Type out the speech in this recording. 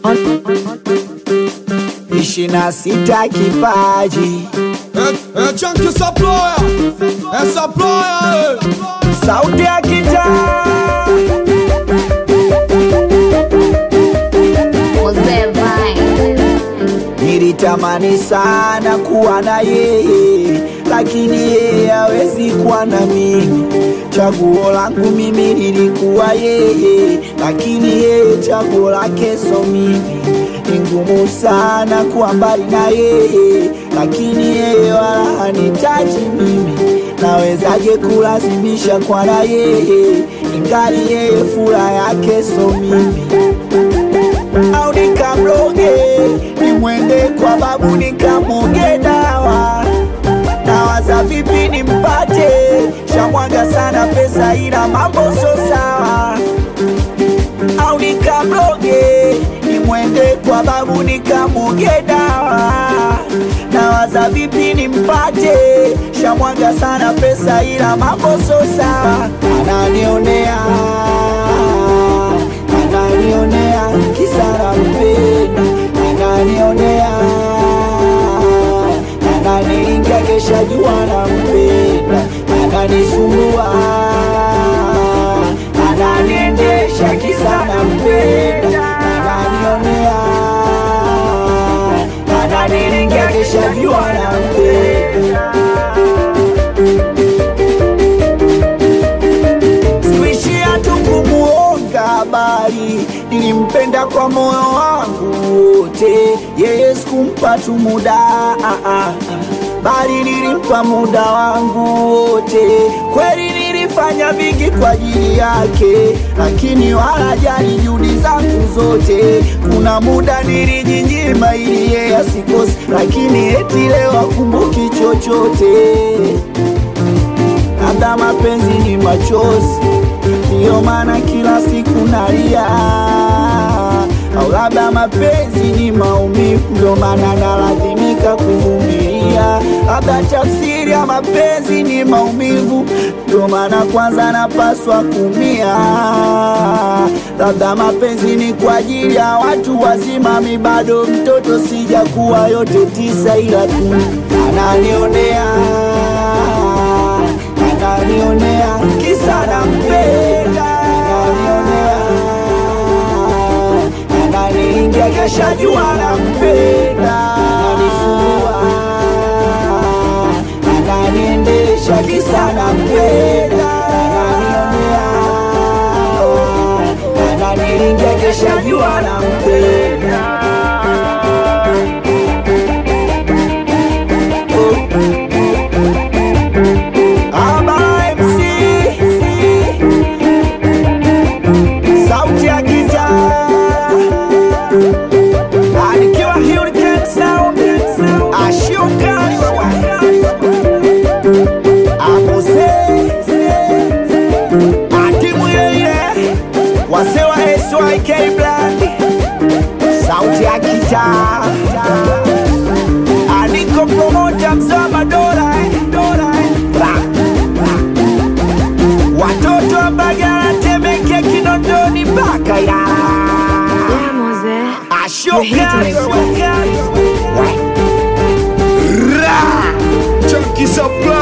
ishirini na sita kipaji É, é Chunky Supplier, é Supplier, sauti ya kitaa Jose Vine. Nilitamani sana kuwa na yeye, lakini yeye hawezi kuwa na mimi. Chaguo langu mimi lilikuwa yeye, lakini yeye chaguo lake so mimi. Ni ngumu sana kuwa mbali na yeye, lakini yeye wala hanitaji mimi. Nawezaje kulazimisha kwa na yeye, ingali yeye furaha yake so mimi au nikamloge nimwende kwa babu nikamoge dawa nawaza vipi nimpate shamwaga sana pesa ila mambo so sawa au nikamloge nimwende kwa babu nikamoge dawa nawaza vipi nimpate shamwaga sana pesa ila mambo so sawa ananionea ananionea kisara mpenda ananionea ananiingia kesha jua na mpenda ananisumbua ananiendesha kisana mpenda ananionea ananiingia kesha jua na mpenda sikuishia tu kumuonga habari, nilimpenda kwa moyo wangu wote, yeye sikumpa tu muda ah, ah, ah. bali nilimpa muda wangu wote. Kweli nilifanya vingi kwa ajili yake, lakini wala jali juhudi zangu zote. Kuna muda nilijinyima ili yeye asikose, lakini eti leo akumbuki chochote labda mapenzi ni machozi, ndiyo maana kila siku nalia, au labda mapenzi ni maumivu, ndio maana nalazimika kuvumilia. Labda tafsiri ya mapenzi ni maumivu, ndio maana kwanza napaswa kumia. Labda mapenzi ni kwa ajili ya watu wazima, mi bado mtoto, sijakuwa yote tisa, ila tu ananionea ananionea kisa nampenda, ananionea ananiingia kesha jua nampenda, ananisumbua ananiendesha kisa nampenda, ananionea ananiingia kesha jua nampenda. Aba MC sauti ya giza alikiwa Hurricane Sound ashuka abuse atimu yeye wase wa SYK Brand sauti ya giza aliko promota mzaa madola eh, dola eh. Ra. watoto wa Mbagala, Temeke, Kinondoni mpaka Ilala. Yeah, Mose. Ashokari We're hitting it. Ra! Chunky Supplier.